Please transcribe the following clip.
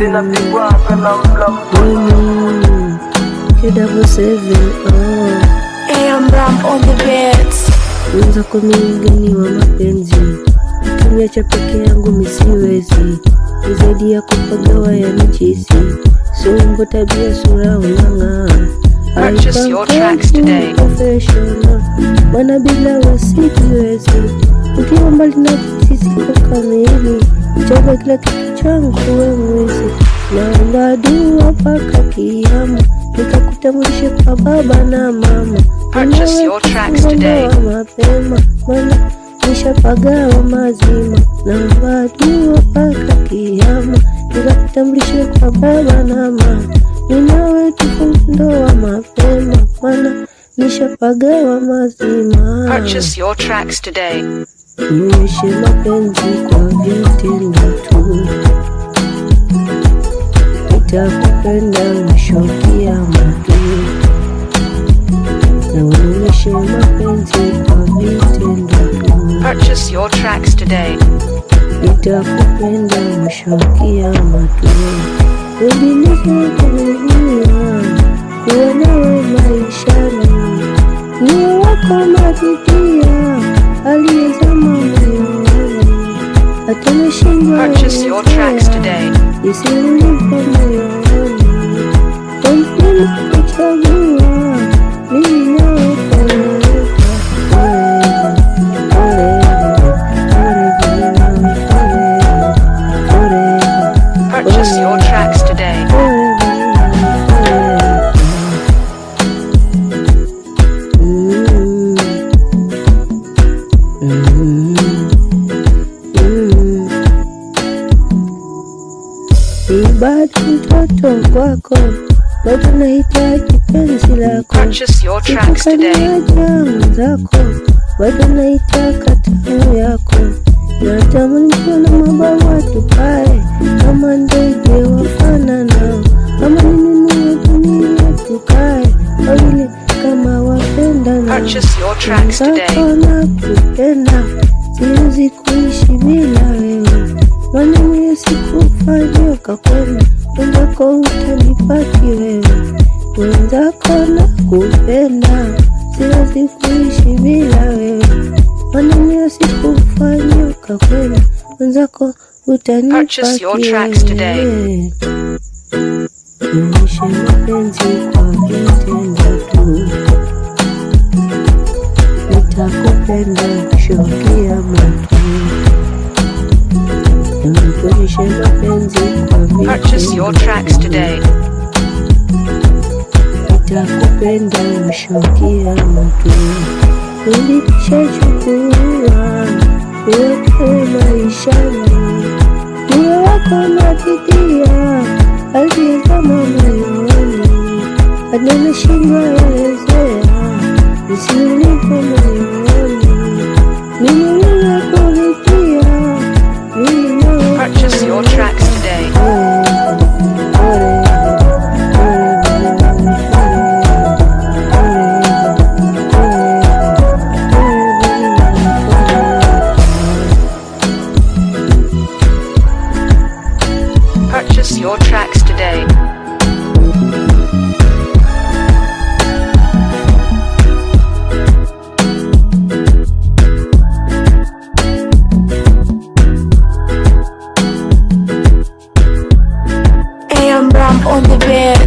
zinapigwaga na mla Women, K77, oh. AM Ram on the beats. Unza kwa mgeni wa mapenzi, ukiniacha peke yangu misiwezi, ni zaidi ya kupagawa ya michizi, sumbo tabia sura unang'aa Purchase your tracks today. Professional, bwana bila wasikiwezi, ukiwa mbali na sisi kwa kamili, chagua kila kitu changu we mwezi, naomba dua mpaka kiama, nikakutambulishe kwa baba na mama Purchase your tracks today. Ondoa mapema mana nishapagawa mazima naomba dua mpaka kiama nikakutambulishe kwa baba na mama ninawe tufunge ndoa mapema mana nishapagawa mazima Purchase your tracks today. nionyeshe mapenzi kwa vitendo tu nitakupenda mwisho kiama tu naonyeshe mapenzi kwa vitendo tu Purchase your tracks today. nitakupenda mwisho kiama tu udinizekuruhia kuwa nawe maishani niye wako matikia aliyezama moyoni hata nashindwa Purchase your tracks today. isiulipo moyoni kampuni kuchagua mimi nawe forever, forever, forever, forever, forever, Purchase your tracks today. forever, forever. Mm. Mm. Mm. Ni bado mtoto kwako, bado nahitaji penzi lako, Purchase your tracks today. jamu zako, bado naitaka tamu yako, natamani kuwa na mabawa tupae kama ndege wafananao, kama ni mimi wa dunia tukae wawili kama wapendanao Purchase your tracks today. Nakona kupenda, siwezi kuishi bila wewe. Maneno yasikufanya ukakwenda, wenzako utanipaki wewe. Wenzako na kupenda, siwezi kuishi bila wewe. Maneno yasikufanya ukakwenda, wenzako utanipaki Purchase your tracks today. wewe. Nionyeshe mapenzi kwa vitendo tu nitakupenda kushukia matu nikuonyeshe mapenzi kwa Purchase your tracks today. nitakupenda kushukia matu ulishachukua uweke maishani niwe wako napitia aliyezama moyoni hadi nashindwa elezea nisilipo moyoni mimi nimekulitia mimi nawe Purchase your tracks today. Purchase your tracks today. AM Ram on the beats.